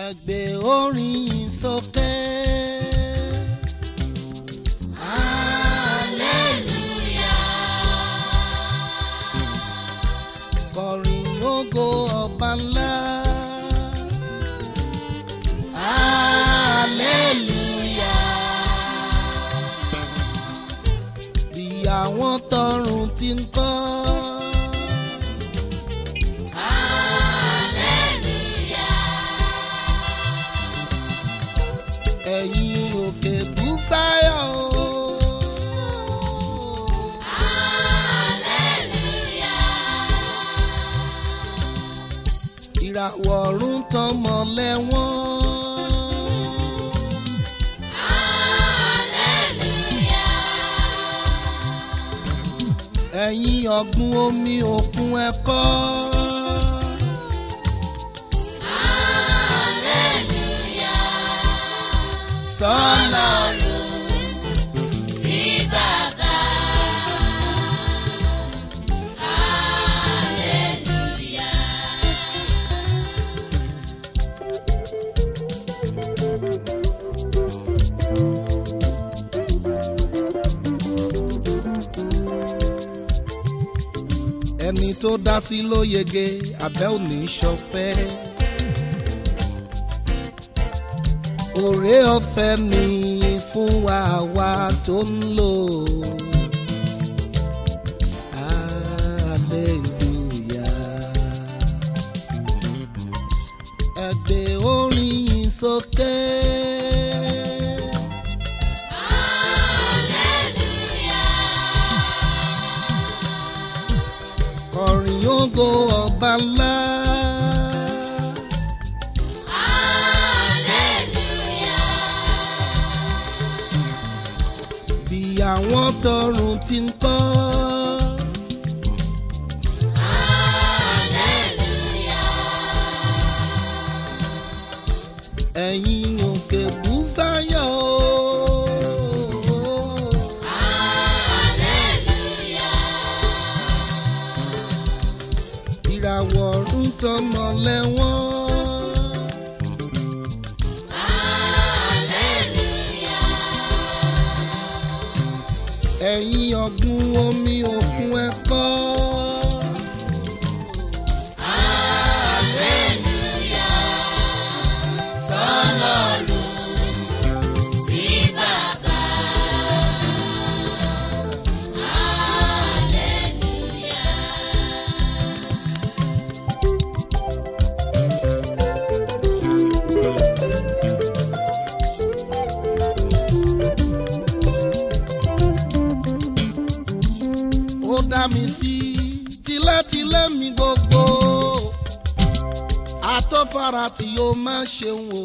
ẹgbẹ́ orin sókè. kọrin ògo ọba ńlá. bí àwọn tọrùn ti ń kọ́. ẹ̀yin òkè búsáyọ̀ o. ìràwọ̀ ọ̀run tàn mọ́lẹ̀ wọ́n. ẹ̀yin ọ̀gbun omi òkun ẹ̀kọ́. sọ́nà sí bàbá. Hallelujah. ẹni tó dá sí ló yege abẹ́ òní ṣọpẹ́. òré ọ̀fẹ́ ni fún wa wa tó ń lò. Hallelujah. ẹgbẹ́ orin sókè. kọrin ògo ọba ńlá. bí àwọn tọrùn ti ń kọ́. ẹ̀yin òkè búsáyọ̀ o. ìràwọ̀ ọ̀run tọmọ lẹ́wọ̀n. ẹ̀yin ọ̀gbun omi òkun ẹ̀kọ́. Sí bàbá. ó dá mi sí tilétilé mi gbogbo àtọ́fara tí yóò máa ṣeun o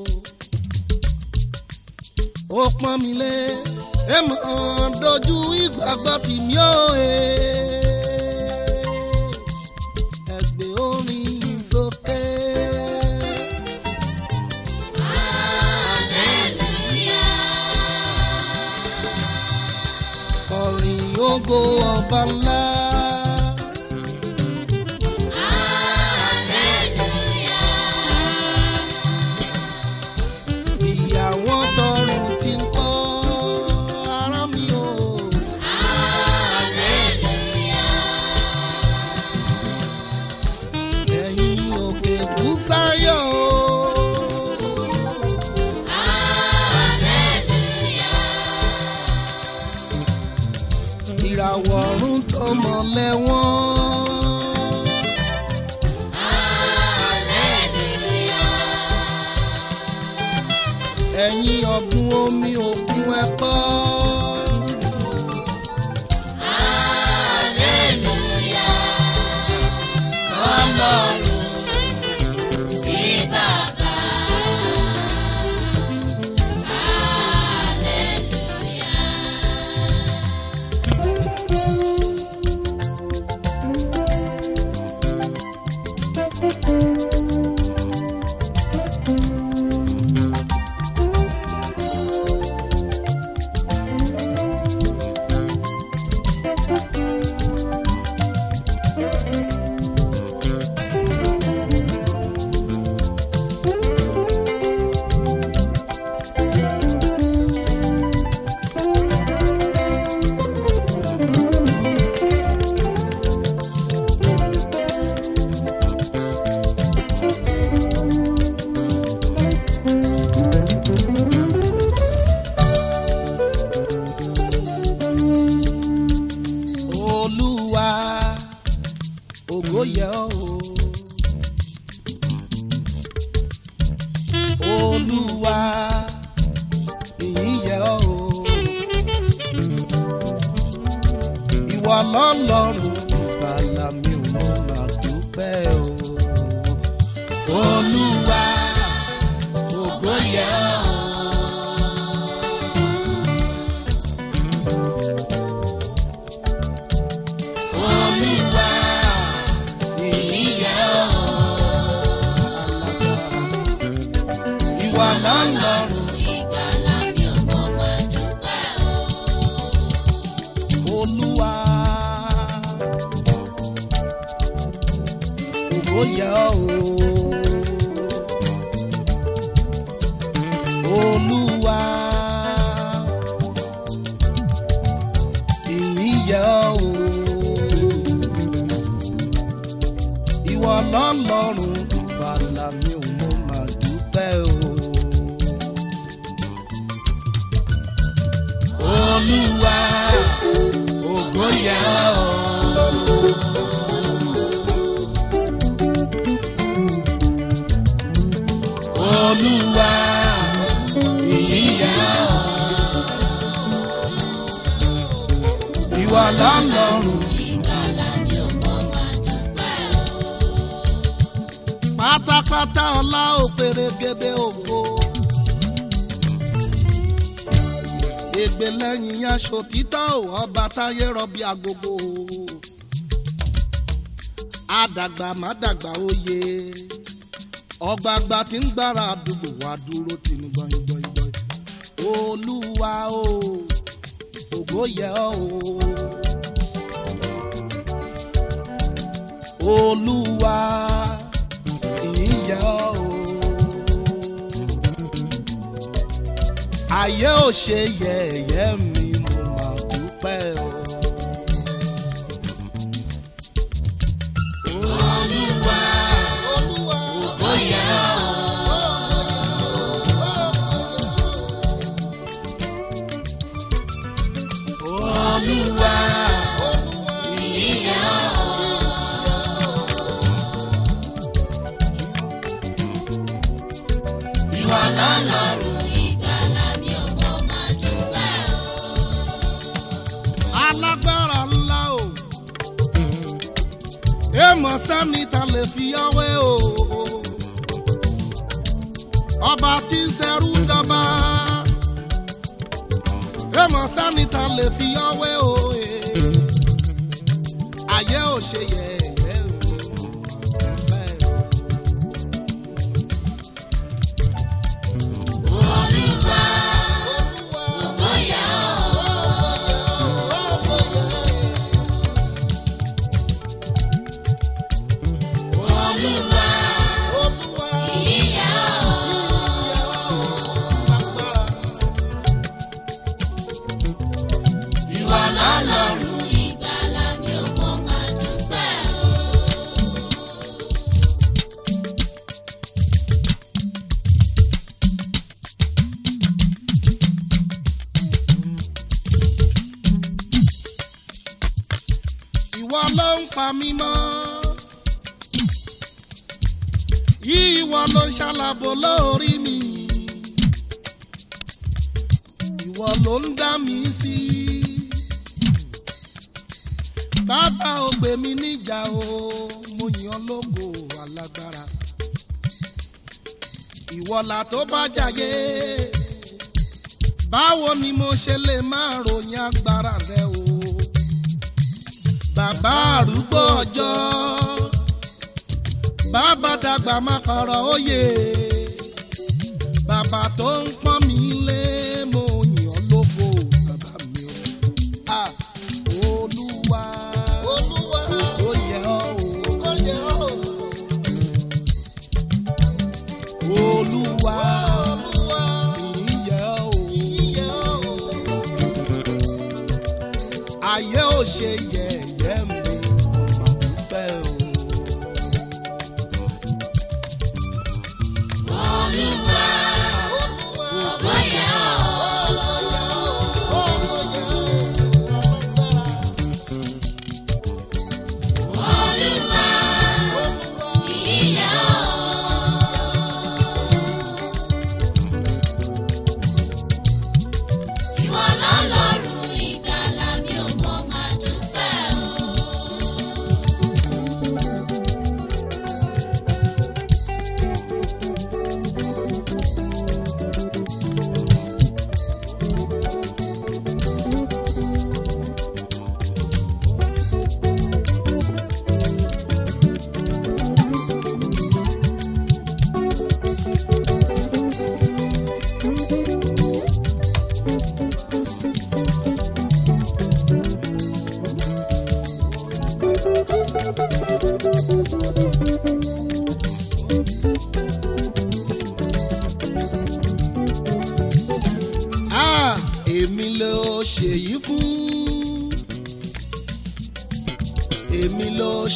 ó pọ́n mi lé ẹ mọ̀ dojú ìgbàgbọ́ tì mí ó e ẹgbẹ́ orin sókè. Kọrin ògo ọba ńlá. ìyàwó tọrùn ti ń kọ́ ara mi o. ẹ̀yin òkè búsáyọ̀ o. ìràwọ̀ ọ̀run tọmọ lẹ́wọ̀n. ẹ̀yin ọ̀gbun omi òkun ẹ̀kọ́. Sí bàbá. ògo yẹ ọ́ o olúwa ìyìn yẹ ọ́ o ìwọ lọ́lọ́run bàlá mi ò mọ̀ máa dúpẹ́ o olúwa ògo yẹ ọ́ o. Olúwa ìyìn yẹ ọ́ alágbára. Ìwọ lọ́lọ́run ìgbàlà mi ò mọ̀ máa dúpẹ́ o. Olúwa. Ògo yẹ ọ́ o. Olúwa. Ìyìn yẹ ọ́ o. Ìwọ lọ́lọ́run bàlá mi ò mọ̀ máa dúpẹ́ o. Olúwa ògo yẹ ọ́. Olúwa ìyìn yẹ ọ́. Ìwọ lọ́lọ́run ìgbàlà mi ò mọ̀ máa dúpẹ́ o. pátápátá ọlá òpèrègèdè ògo. ègbè lẹ́yìn aṣọ títọ́ ò ọba táyé rọbí agogo. àdàgbà má dàgbà oyè ọgbàgbà tí ń gbára àdúgbò wá dúró tì ní gbọ̀ngbọ̀ngbọ̀n. olúwa o ògo yẹ ọ́ o. olúwa ìyẹ́ o. ayé ò ṣe yẹ̀yẹ́ mi mo máa dúpẹ́ o. olúwa olúwa Ó yẹ ọ́ olúwa ìyìn yẹ ọ́ ìwọ lọ́lọ́run ìgbàlà mi ò mọ̀ máa dúpẹ́ o. alágbára ńlá o. èèmọ̀ sẹ́ni ta lè fi ọwẹ́ o. ọba tí ń ṣẹrú dọ́ba. èèmọ̀ sẹ́ni ta lè fi ọwẹ́ o. ayé ò ṣe yẹ̀yẹ́ o. Bẹ́ẹ̀ o. Olúwa Olúwa. ó yẹ ọ́ Olúwa ìyìn yẹ ọ́ ìwọ lọ́lọ́run ìgbàlà mi ò mọ̀ máa dúpẹ́ o. ìwọ ló ń pa mí mọ́. ìwọ ló ń ṣàlàbò lórí mi. ìwọ ló ń dá mi sí. bàbá ò gbé mi níjà o mo yàn lógo alágbára. ìwọ là tó bá jàyé. báwo ni mo ṣe lè máa ròyìn agbára rẹ o bàbá àrúgbó ọjọ́ bàbá dàgbà má kọ̀rọ̀ òye bàbá tó ń pọ́n mi lé mo yàn lógo bàbá mi o. Ah, olúwa olúwa ó yẹ ọ́ o ó yẹ ọ́ o. olúwa olúwa ìyìn yẹ ọ́ o ìyìn yẹ ọ́ o ayé ò ṣe yẹ̀yẹ́ mi mà dúpẹ́ o. Olúwa ó yẹ ọ́ Olúwa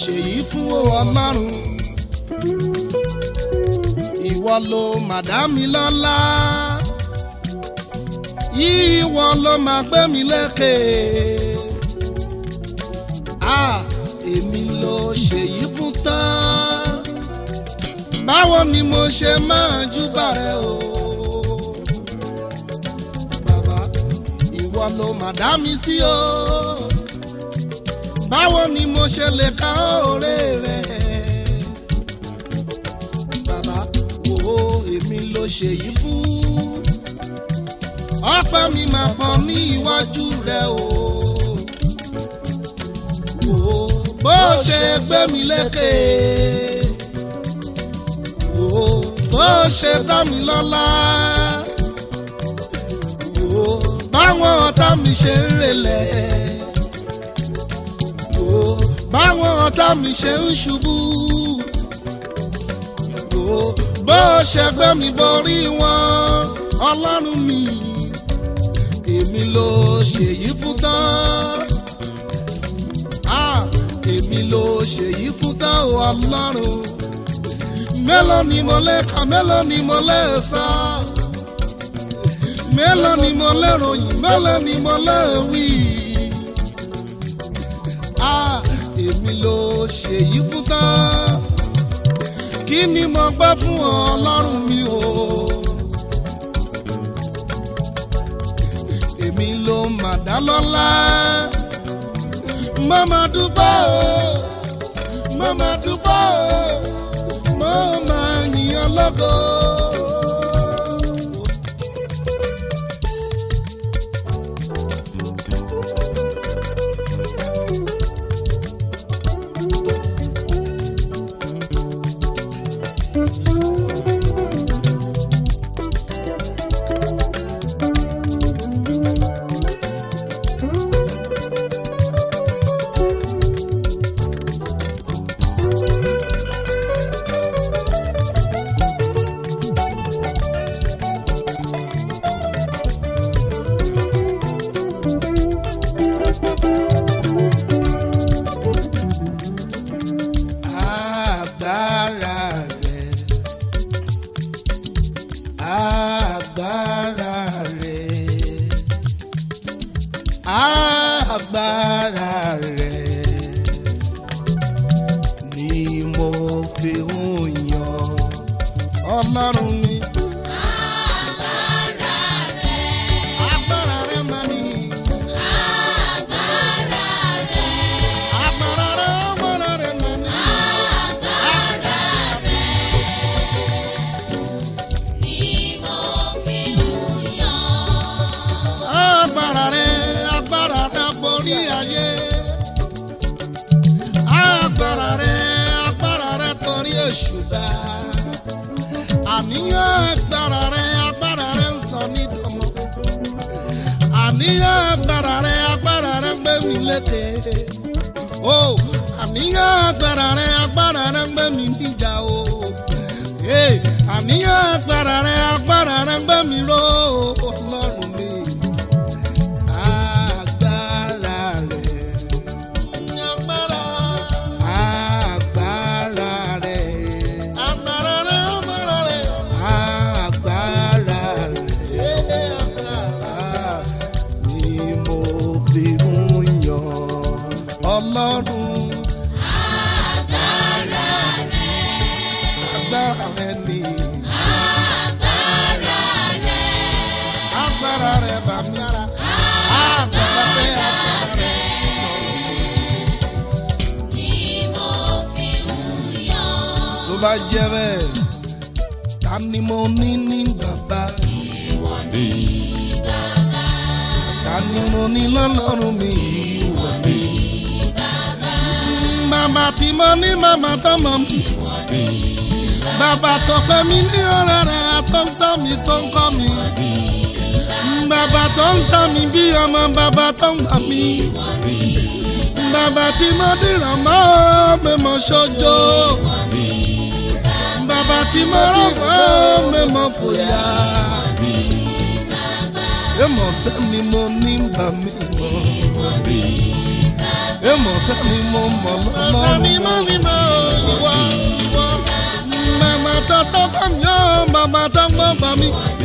ṣèyí fún ọlọ́run ìwọ ló màdámi lọ́lá ìwọ ló máa gbé mi lékè ah èmi ló ṣèyí fún tán báwo ni mo ṣe máa júbà rẹ o bàbá ìwọ ló máa dá mi sí o báwo ni mo ṣe lè ka òré rẹ bàbá wo èmi ló ṣèyí fún ọpẹ́ mi máa pọ̀ ní iwájú rẹ o wò ó bó ṣe gbé mi lékè wò ó bó ṣe dá mi lọ́lá wò ó báwọn ọ̀tá mi ṣe ń relẹ̀ wò ó báwọn ọ̀tá mi ṣe ń ṣubú wò ó bó ṣe gbé mi borí wọn ọlọ́run mi èmi ló ṣèyí fún tán ah èmi ló ṣèyí fún tán o ọlọ́run mélòó ni mo lè kà mélòó ni mo lè sọ mélòó ni mo lè ròyìn mélòó ni mo lè wí ah èmi ló ṣèyí fún tán kí ni mo gbọ́ fún ọlọ́run mi o. èmi ló mà dá lọ́lá. mo máa dúpẹ́ o mo máa dúpẹ́ o mo máa yìn lọ́gọ́. agbára rẹ̀ agbára rẹ̀ agbára rẹ̀ ni mo fi ń yan ọlọ́run mi. Agbára rẹ̀ máa ní. Agbára rẹ̀, agbára rẹ̀ máa ní. agbára rẹ agbára rẹ borí ayé agbára rẹ agbára rẹ torí èṣùbà àníyàn agbára rẹ agbára rẹ ń sọ ní dọmọ àníyàn agbára rẹ agbára rẹ ń gbé mi lékè o àníyàn agbára rẹ agbára rẹ ń gbé mi níjà o Hey, àníyàn agbára rẹ agbára rẹ ń gbé mi ró ọlọ́run mi agbára rẹ̀. agbára. agbára rẹ̀. agbára rẹ̀ agbára rẹ̀. agbára rẹ̀. agbára ni mo fi ń yan ọlọ́run. agbára rẹ̀ ni. agbára rẹ̀ bá mi lára. agbára rẹ̀ agbára rẹ̀. tó bá jẹ́ bẹ́ẹ̀ ta ni mo ní ní bàbá. ta ni mo ní lọ́lọ́run mi. bàbá tí mo ní màmá tó mọ̀ mi. bàbá tó pẹ́ mi ní ọ̀rẹ́ rẹ̀ tó ń tọ́ mi tó ń kọ́ mi. bàbá tó ń tọ́ mi bí ọmọ bàbá tó ń gbà mí. bàbá tí mo dìrọ̀ mọ́ mẹ́mọ́ ṣojo bàbá tí mo rọ̀gbọ́ mẹ́mọ́ fòyà. Èmọ̀ sẹ́ni mo ní bà mí mọ́. èmọ̀ sẹ́ni mo mọ̀ lọ́rùn. Sani mo ni mo ìwọ ìwọ. màmá tó tọ́kọ̀ mi ó màmá tó gbọ́ gbà mí.